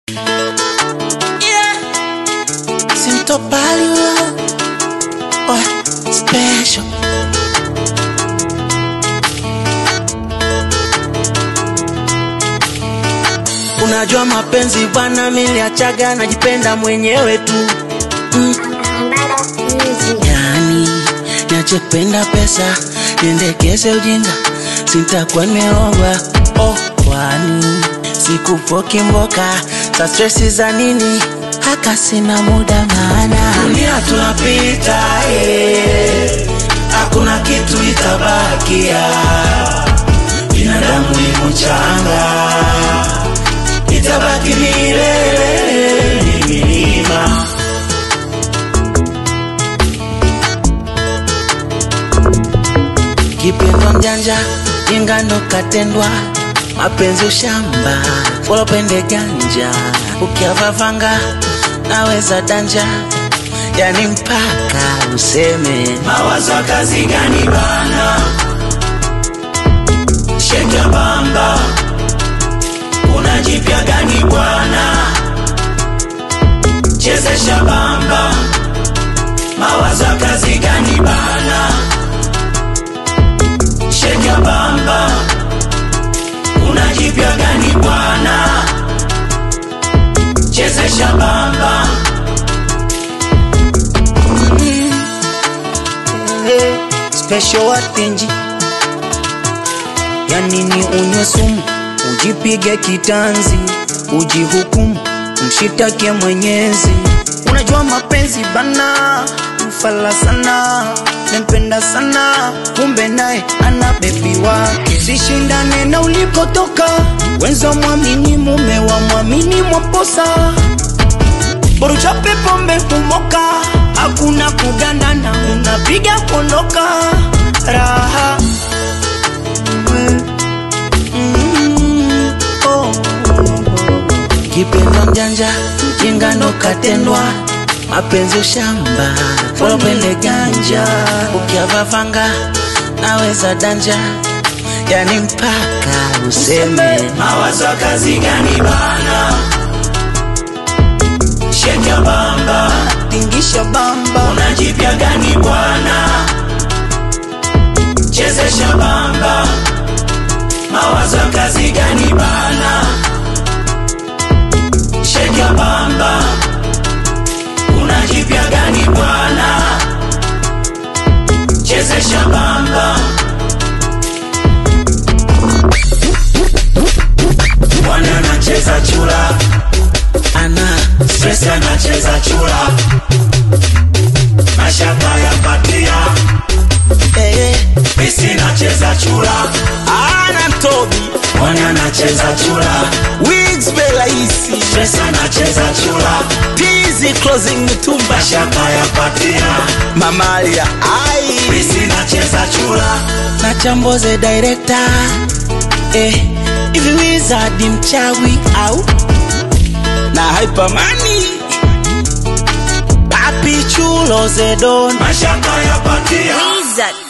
Yeah. Sintopali wewe. Oh, special. Unajua mapenzi bwana, miliachaga najipenda mwenyewe tu mm. Yani niache kupenda pesa, niendekeze ujinga, sitakuwa nimeoga oh, kwani sikupoki mboka za stresi za nini? Haka sina muda maana dunia tunapita, eh, hakuna kitu itabakia, binadamu ni mchanga, itabaki milele ni milima. Kipendwa mjanja, jinga ndo katendwa, mapenzi ushamba, bora upende ganja, ukiavavanga naweza danja, yani mpaka useme mawazo ya kazi gani bana sheka bamba una jipya gani bwana chezesha bamba mawazo ya kazi gani bana sheka bamba una jipya gani bwana chezesha bamba Eh, special watenji ya nini unywe sumu ujipige kitanzi ujihukumu mshitake mwenyezi unajua mapenzi bana mfala sana nempenda sana kumbe naye ana bebi wake sishindane na ulikotoka wenza mwamini mume wa mwamini mwaposa boruchape pombe kumoka hakuna kugandana unapiga kuondoka raha Mm, mm, oh. kipendwa mjanja jingano katendwa mapenzi ushamba bora upende ganja ukiavavanga naweza danja yani mpaka useme mawazo ya kazi gani bana sheka bamba tingisha bamba una jipya gani bwana chezesha bamba mawazo ya kazi gani bana sheka bamba una jipya gani bwana chezesha bamba bwana anacheza chula ana stress anacheza chula mashaka ya patia eh, eh. Pisi nacheza chula ana tobi Bwana anacheza chula wigs belaisi Stress anacheza chula tizi closing mitumba Mashaka ya patia mamalia ai Pisi nacheza chula na chamboze director eh, hivi wizard mchawi au na hypermani papi chulo zedon Mashaka ya patia Wizard.